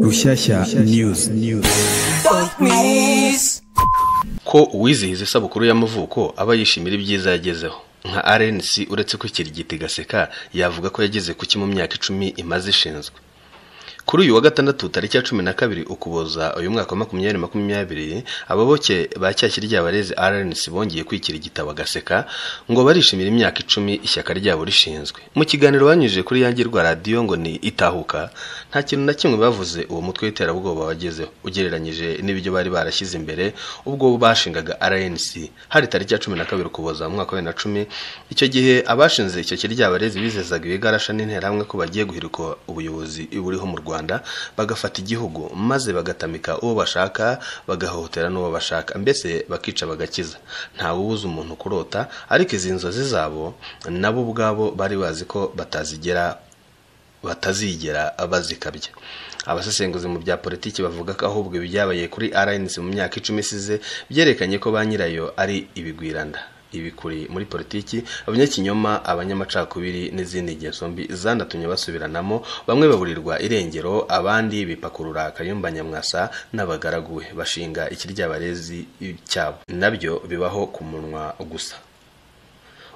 Rushyashya News ko uwizihiza isabukuru y'amavuko aba yishimira ibyiza yagezeho nka RNC uretse ko ikirigiti gaseka yavuga ko yageze ku ki mu myaka icumi imaze ishinzwe kuri uyu wa gatandatu tariki ya cumi na kabiri ukuboza uyu mwaka wa makumyabiri makumyabiri ababoke ba cyashya ry'abarezi RNC bongeye kwikirigita bagaseka ngo barishimira imyaka icumi ishyaka ryabo rishinzwe mu kiganiro banyujije kuri yangirwa radiyo ngo ni itahuka nta kintu na kimwe bavuze uwo mutwe w'iterabwoba wagezeho ugereranyije n'ibyo bari barashyize imbere ubwo bashingaga RNC hari tariki ya cumi na kabiri ukuboza mu mwaka wa bibiri na cumi icyo gihe abashinze icyo kiryabarezi bizezaga ibigarasha n'interahamwe ko bagiye guhirika ubuyobozi buriho mu Rwanda bagafata igihugu maze bagatamika uwo bashaka bagahohotera n'uwo bashaka mbese bakica bagakiza ntawe ubuza umuntu kurota ariko izi nzozi zabo nabo ubwabo bari bazi ko batazigera batazigera bazikabya abasesenguzi mu bya politiki bavuga ko ahubwo ibyabaye kuri RNC mu myaka icumi isize byerekanye ko ba nyirayo ari ibigwiranda ibi kuri muri politiki abanyakinyoma abanyamacakubiri n'izindi ngeso mbi zanatumye basubiranamo bamwe baburirwa irengero abandi bipakurura kayumba nyamwasa n'abagaraguwe bashinga ikiryabarezi cyabo nabyo bibaho ku munwa gusa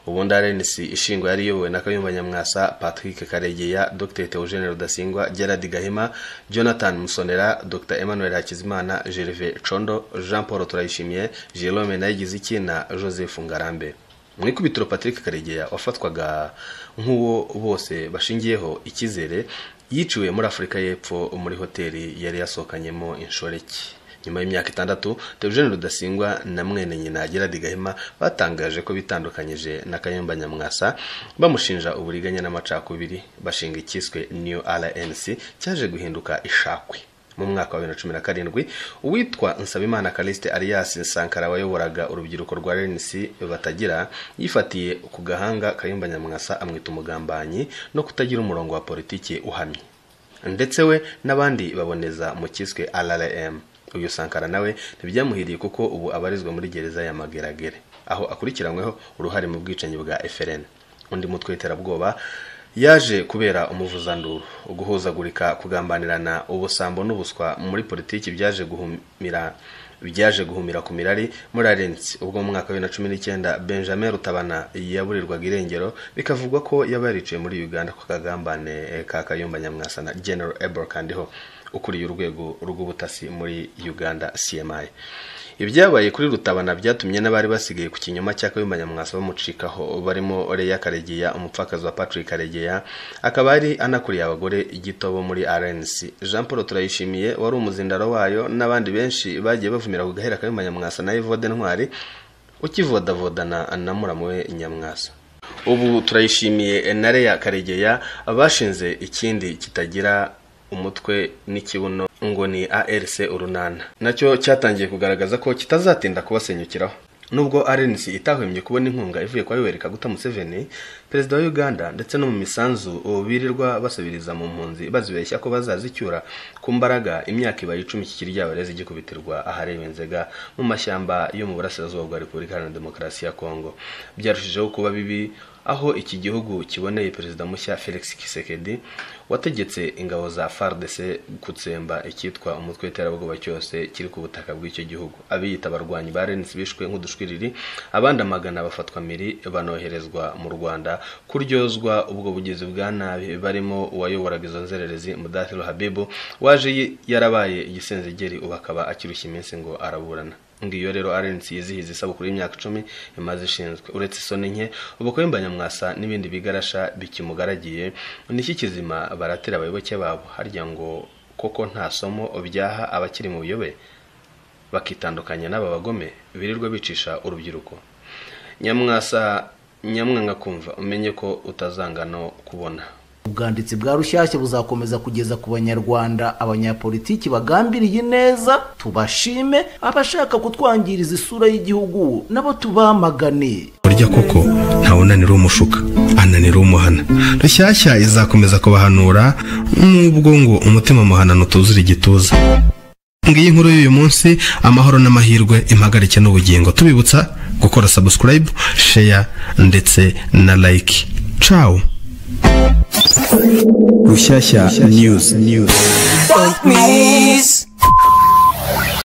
ubundi RNC ishingwa yari iyobowe na Kayumba Nyamwasa, Patrick Karegeya, Dr Theogene Rudasingwa, Gerard Gahima, Jonathan Musonera, Dr Emmanuel Hakizimana, Gervais Condo, Jean Paul Turayishimiye, Jerome Nayigiziki na Joseph Ngarambe. mu ikubitiro Patrick Karegeya wafatwaga nk'uwo bose bashingiyeho icyizere yiciwe muri Afurika y'Epfo muri hoteli yari yasohokanyemo inshoreke. nyuma y'imyaka itandatu Theogene Rudasingwa na mwene nyina Gerard Gahima batangaje ko bitandukanyije na Kayumba Nyamwasa bamushinja uburiganya n'amacakubiri bashinga icyiswe New RNC cyaje guhinduka ishakwe mu mwaka wa bibiri na cumi na karindwi uwitwa nsabimana kaliste alias sankara wayoboraga urubyiruko rwa renisi batagira yifatiye ku gahanga kayumba nyamwasa amwita umugambanyi no kutagira umurongo wa politiki uhamye ndetse we n'abandi baboneza mu cyiswe rrm uyu sankara nawe ntibyamuhiriye kuko ubu abarizwa muri gereza ya mageragere aho akurikiranyweho uruhare mu bwicanyi bwa FLN undi mutwe w'iterabwoba yaje kubera umuvuzanduru guhuzagurika kugambanirana ubusambo n'ubuswa muri politiki byaje guhumira byaje guhumira ku mirari muri arensi ubwo mu mwaka wa bibiri na cumi n'icyenda benjamin rutabana yaburirwaga irengero bikavugwa ko yaba yariciwe muri uganda ku kagambane ka kayumba nyamwasa na general ebor kandiho ukuriye urwego rw'ubutasi muri uganda cmi ibyabaye kuri rutabana byatumye n'abari basigaye ku kinyoma cya kayumba nyamwasa bamucikaho barimo reya karegeya umupfakazi wa patrick karegeya akaba ari anakuriye abagore igitobo muri rnc jean paul turayishimiye wari umuzindaro wayo n'abandi benshi bagiye bavumira ku gahera kayumba nyamwasa na evode ntwari ukivodavodana na muramu we nyamwasa ubu turayishimiye na reya karegeya bashinze ikindi kitagira umutwe n'ikibuno ngo ni ARC urunana nacyo cyatangiye kugaragaza ko kitazatinda kubasenyukiraho nubwo RNC itahwemye kubona inkunga ivuye kwa Yoweri Kaguta Museveni perezida wa Uganda ndetse no mu misanzu birirwa basubiriza mu mpunzi bazibeshya ko bazazicyura ku mbaraga imyaka ibaye icumi kikiri ry'abarezi gikubitirwa ahareba inzega mu mashyamba yo mu burasirazuba bwa Repubulika Iharanira Demokarasi ya Kongo byarushijeho kuba bibi aho iki gihugu kiboneye perezida mushya Felix Kisekedi wategetse ingabo za FARDC gutsemba icyitwa umutwe w'iterabwoba cyose kiri ku butaka bw'icyo gihugu abiyita abarwanyi ba RNC bishwe nk'udushwiriri abandi amagana bafatwa miri banoherezwa mu Rwanda kuryozwa ubwo bugizi bwa nabi barimo uwayoboraga izo nzererezi Mudathiro Habibu waje yarabaye igisenzegeri ubu akaba akirushya iminsi ngo araburana ngiyo rero RNC yizihiza isabukuru y'imyaka icumi imaze ishinzwe uretse isoni nke ubukwe nyamwasa n'ibindi bigarasha bikimugaragiye niki kizima baratera abayoboke babo harya ngo koko nta somo byaha abakiri mu buyobe bakitandukanya n'aba bagome birirwa bicisha urubyiruko nyamwasa nyamwanga kumva umenye ko utazanga no kubona ubwanditsi bwa rushyashya buzakomeza kugeza ku banyarwanda abanyapolitiki bagambiriye neza tubashime abashaka kutwangiriza isura y'igihugu nabo tubamagane burya koko ntawunanira umushuka ananira umuhana rushyashya izakomeza kubahanura nubwo ngo umutima muhanano utuzura igituza ngiyi nkuru y'uyu munsi amahoro n'amahirwe impagarike n'ubugingo tubibutsa gukora sabusikarayibu sheya ndetse na layike cawu rushyashya news news Don't miss.